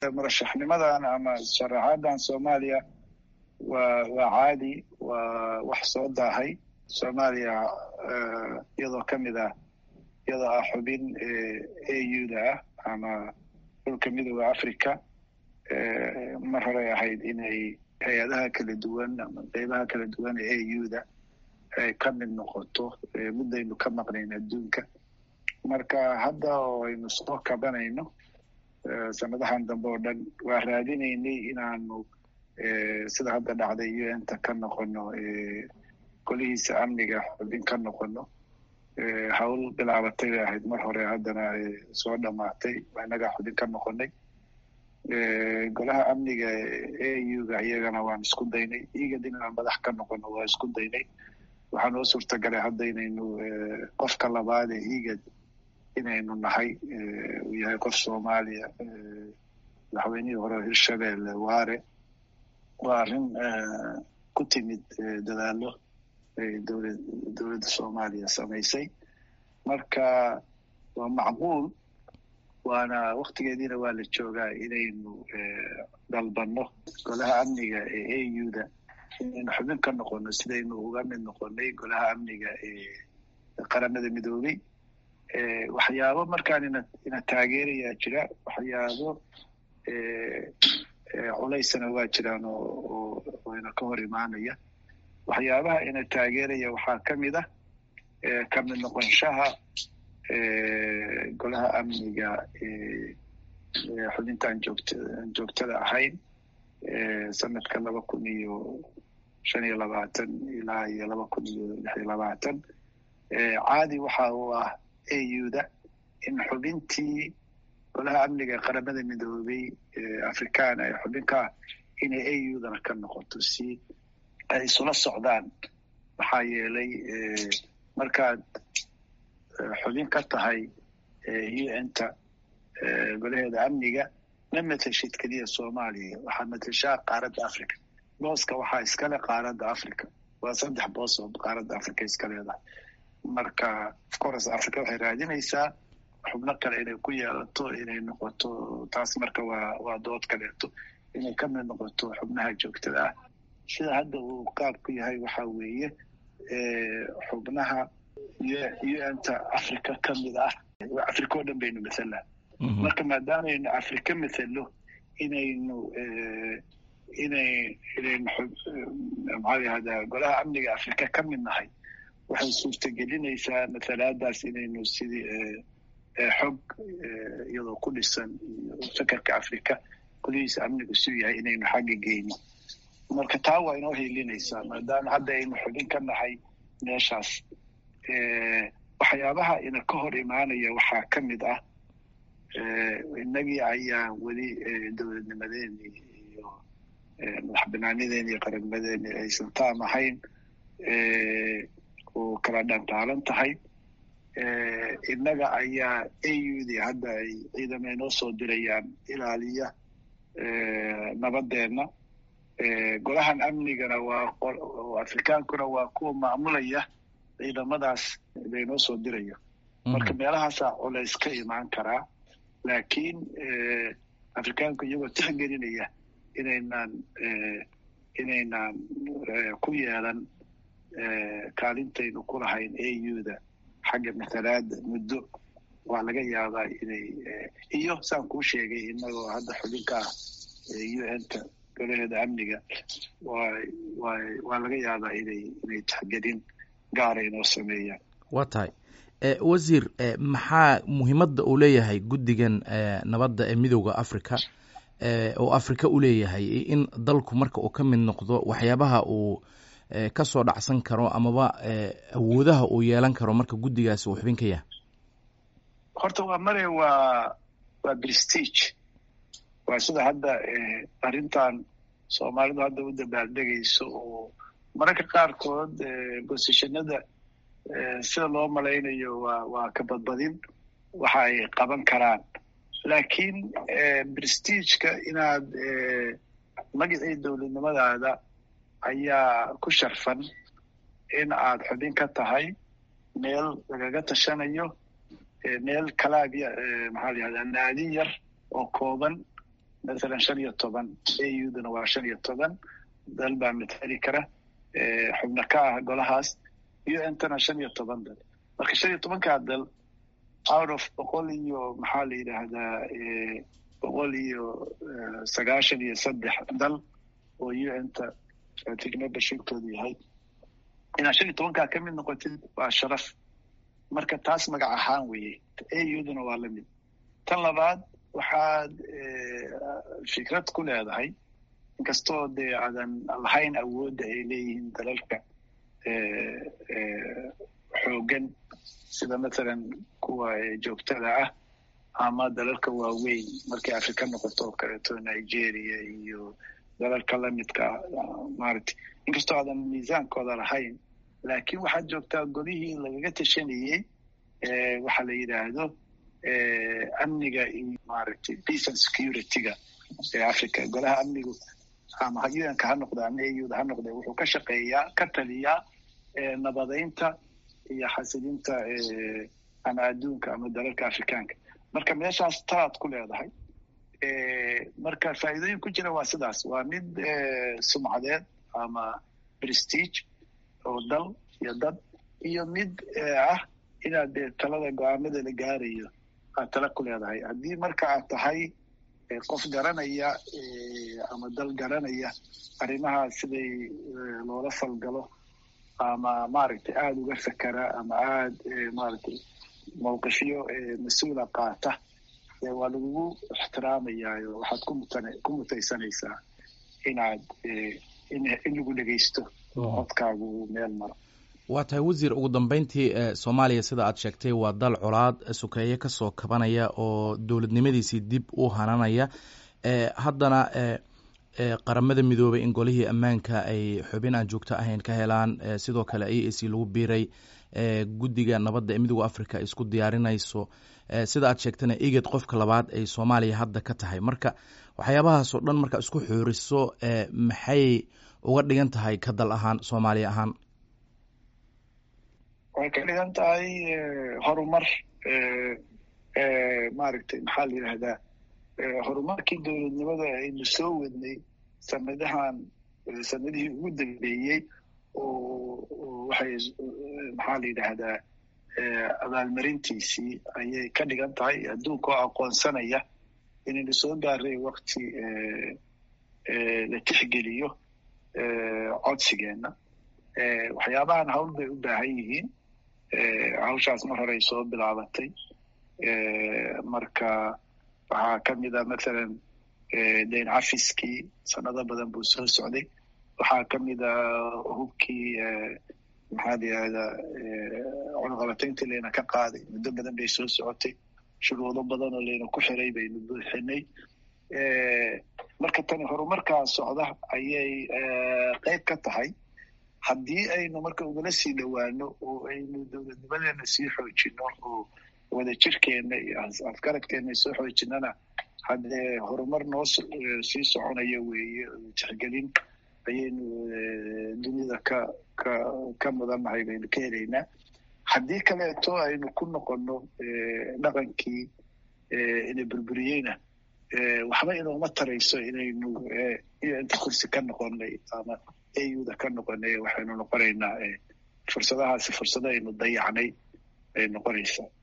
murashaxnimadan ama sharaxaadan soomaaliya waa waa caadi waa wax soo daahay soomaaliya iyadoo ka mid ah iyadoo ah xubin a u da ah ama dhulka midooda africa mar horey ahayd inay hay-adaha kala duwan ama qeybaha kala duwan ee a u da ay ka mid noqoto muddaynu ka maqnayn adduunka marka hadda oo aynu soo kabanayno sanadahan dambe oo dhan waa raadinaynay inaanu sida hadda dhacday u n ta ka noqono golihiisa amniga xubin ka noqono hawl bilaabatay bay ahayd mar hore haddana soo dhamaatay inaga xubin ka noqonay golaha amniga a u ga iyagana waan isku daynay igad inaan madax ka noqono waa isku daynay waxaa noo suurtagalay hadda inaynu qofka labaad ee igad inaynu nahay uu yahay qof soomaaliya madaxweynihii hore hirshabelle waare waa arrin ku timid dadaalo dowlad dowladda soomaaliya samaysay marka waa macquul waana waktigeediina waa la joogaa inaynu dalbanno golaha amniga ee a u da inaynu xubin ka noqono sidaynu uga mid noqonay golaha amniga ee qaramada midoobey waxyaabo markaan ina ina taageerayaa jira waxyaabo culaysana waa jiraan oo oo ina ka hor imaanaya waxyaabaha ina taageeraya waxaa ka mid ah ka mid noqonshaha golaha amniga xubintaan joogta aan joogtada ahayn sanadka laba kun iyo shan iyo labaatan ilaa iyo laba kun iyo lix iyo labaatan caadi waxa uu ah a u da in xubintii golaha amniga qaramada midoobey africana ee xubinka ah inay a u dana ka noqoto si ay isula socdaan maxaa yeelay markaad xubin ka tahay u n ta golaheeda amniga ma mateshid keliya soomaaliya waxaa mateshaa qaaradda africa booska waxaa iskale qaaradda africa waa saddex boos oo qaaradda africa iska leedahay marka ofcourse africa waxay raadinaysaa xubno kale inay ku yeelato inay noqoto taas marka waa waa dood kaleeto inay ka mid noqoto xubnaha joogtada ah sida hadda uu qaabku yahay waxa weeye xubnaha u n ta africa ka mid ah africa oo dhan baynu mathalaa marka maadaameynu africa mathalo inaynu inay inaynu maxaa yahdaa golaha amniga africa ka mid nahay waxay suurtagelinaysaa mathalaadaas inaynu sidii xog iyadoo ku dhisan iyo fekerka africa golihiisa amnigu suu yahay inaynu xagga geyno marka taa waa inoo hiilinaysaa maadaama hadda aynu xubin ka nahay meeshaas waxyaabaha ina ka hor imaanaya waxaa ka mid ah innagii ayaa weli dowladnimadeeni iyo madax banaanadeeni iyo qarannimadeeni aysan taam ahayn oo kala dhantaalan tahay innaga ayaa a u d hadda ay ciidamo inoo soo dirayaan ilaaliya nabadeenna golahan amnigana waa afrikaankuna waa kuwa maamulaya ciidamadaas laynoo soo dirayo marka meelahaasaa culays ka imaan karaa laakiin afrikaanku iyagoo tixgelinaya inaynaan inaynaan ku yeelan kaalintaynu ku lahayn a u da xagga mathalaada muddo waa laga yaabaa inay iyo saan kuu sheegay inagoo hadda xubinka ah u n ta golaheeda amniga waa laga yaabaa inay inay tixgelin gaara inoo sameeyaan waa tahay wasiir maxaa muhiimadda uu leeyahay guddigan nabadda ee midooda africa oo africa u leeyahay in dalku marka uu ka mid noqdo waxyaabaha uu ka soo dhacsan karo amaba awoodaha uu yeelan karo marka guddigaasi uu xubin ka yahay horta waa mare waa waa prestige waa sida hadda arrintan soomaalidu hadda u dabaaldegayso oo mararka qaarkood bosishanada sida loo malaynayo waa waa ka badbadin waxa ay qaban karaan laakiin prestigeka inaad magacii dowladnimadaada ayaa ku sharfan in aad xubin ka tahay meel lagaga tashanayo meel kalaabya maxaa la yihahdaa naadin yar oo kooban mathalan shan iyo toban auduna waa shan iyo toban dal baa matali kara xubno ka ah golahaas untana shan iyo toban dal marka shan iyo tobankaa dal out of boqol iyo maxaa la yidhaahdaa boqol iyo sagaashan iyo saddex dal oo unta membershipkoodu yahay inaad shan iyo tobankaa ka mid noqotid waa sharaf marka taas magac ahaan weeye auduna waa lamid tan labaad waxaad fikrad ku leedahay inkastoo dee aadan lahayn awoodda ay leeyihiin dalalka xoogan sida mathalan kuwa joogtada ah ama dalalka waaweyn markay afrika noqoto oo kaleeto nigeria iyo dalalka lamidka maaragtay inkastoo aadan miisaankooda lahayn laakiin waxaad joogtaa golihii lagaga tashanayey waxaa la yidhaahdo amniga iyo maaragtay peace and security-ga ee africa golaha amnigu ama unka ha noqda ama auda ha noqda wuxuu ka shaqeeyaa ka taliyaa nabadaynta iyo xasilinta ama adduunka ama dalalka afrikaanka marka meeshaas talaad ku leedahay marka faa'iidooyin ku jira waa sidaas waa mid sumcadeed ama prestige oo dal iyo dad iyo mid ah inaad dee talada go-aamada la gaarayo aad tala ku leedahay haddii marka aad tahay qof garanaya ama dal garanaya arrimaha siday loola falgalo ama maaragtay aada uga fekera ama aada maaragtay mawqifyo mas-uula qaata waa lagugu ixtiraamayaa waxaad kumutn ku mutaysanaysaa inaad in lagu dhegaysto codkaagu meel maro waa tahay wasiir ugu dambeyntii soomaaliya sida aad sheegtay waa dal colaad sukeeye kasoo kabanaya oo dowladnimadiisii dib u hananaya haddana qaramada midoobay in golihii ammaanka ay xubin aan joogto ahayn ka helaan sidoo kale a a c lagu biiray guddiga nabadda ee midooda africa ay isku diyaarinayso sida aad sheegtana iged qofka labaad ay soomaaliya hadda ka tahay marka waxyaabahaas oo dhan marka isku xooriso maxay uga dhigan tahay ka dal ahaan soomaaliya ahaan way ka dhigan tahay horumar maaragtay maxaa la yidhahdaa horumarkii dowladnimada aynu soo wadnay sanadahan sanadihii ugu dambeeyey oo waxay maxaa la yidhaahdaa abaalmarintiisii ayay ka dhigan tahay adduunka oo aqoonsanaya inaynu soo gaaray wakti la tixgeliyo codsigeenna waxyaabahan hawl bay u baahan yihiin hawshaas mar hore ay soo bilaabatay marka waxaa ka mid a mathalan dayn cafiskii sanado badan buu soo socday waxaa ka mid a hubkii maxaa la yihahdaa cunaqabatayntii layna ka qaaday muddo badan bay soo socotay shuruudo badan oo layna ku xiray baynu buuxinay marka tani horumarkaa socda ayay qeyb ka tahay haddii aynu marka ugala sii dhowaano oo aynu dowladnimadeena sii xoojino oo wadajirkeena iyo afgaradkeena soo xoojinana haddee horumar noo sii soconaya weeye tixgelin ayaynu dunida ka ka ka mudannahay baynu ka helaynaa haddii kaleeto aynu ku noqono dhaqankii ina burburiyeyna waxba inooma tarayso inaynu iyo inta kursi ka noqonay ama auda ka noqonay waxaynu noqonaynaa fursadahaasi fursado aynu dayacnay ay noqonaysaa